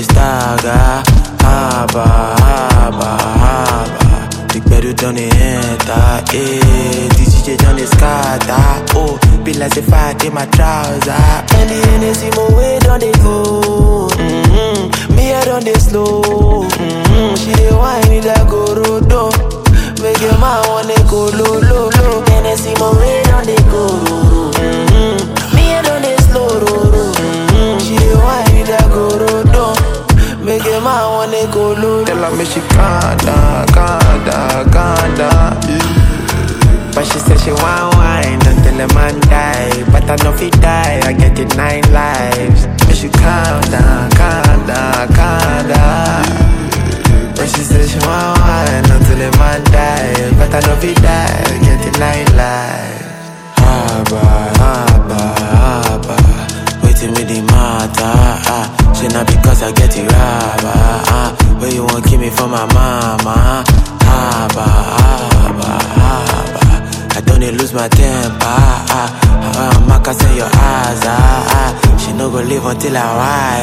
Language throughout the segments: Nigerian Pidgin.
stagger. Haba, haba, haba. The better done it enter, eh. The DJ done it scatter, oh. Be like the fat in my trouser. And the Hennessy my way done they go. Mm-hmm. Me I done they slow. Mm-hmm. She dey whine it like go rodo. Make your man wanna go low, low, low. Hennessy my way done they go. Mm-hmm. Me I done they slow, ro, ro. Mm-hmm. She dey whine it like go rodo. Make your man wanna go low. Tell her me she calm down, calm down, calm down. But she said she want wine until the man die. But I know if he die, I get it nine lives. Me she calm down, calm down, calm down. But she said she want wine until the man die. But I know if he die, I get it nine lives. Haba, haba, haba. Waiting me the matter. Ah. She not because I get it rubber. Ah. Where you want keep me for my mama? Haba, haba, haba. I don't need lose my temper. Ah. Ah. Maka say your eyes. Ah. ah. She no go live until I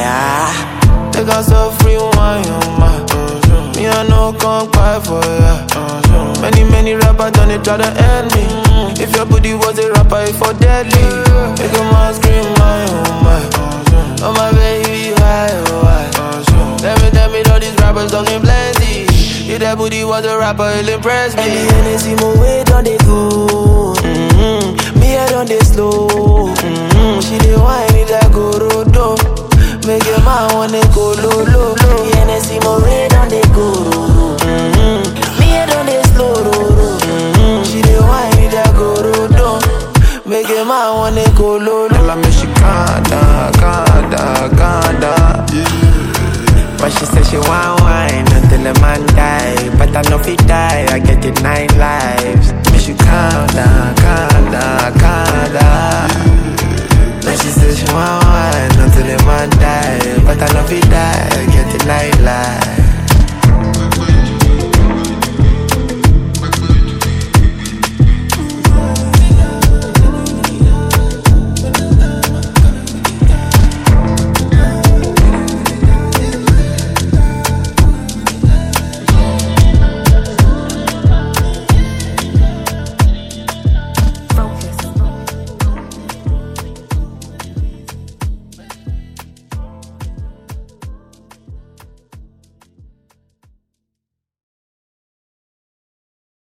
wire. Take us so free wine, ma. Me I no come cry for ya. Many many rappers done it try to end me. If your booty was a rapper, it for deadly. Make a man scream my oh my. Oh my baby, why oh why? Tell me, tell me, all these rappers talking plenty. If that booty was a rapper, it'll impress me. And the Hennessy my way done they go. Mm-hmm. Me I done they slow. Mm-hmm. She dey whine it like go rodo. Make your man wanna go low, low, low. The Hennessy my way done they go. Mm-hmm. Me I done they slow, ro, ro. Mm-hmm. She dey whine it like go rodo. Make your man wanna go low, low. Tell her me she calm down, calm down, calm down. But she said she want wine until the man die. But I know if he die, I get it nine lives. Me she calm down, calm down, calm down. But she said she want wine until the man die. But I know if he die, I get it nine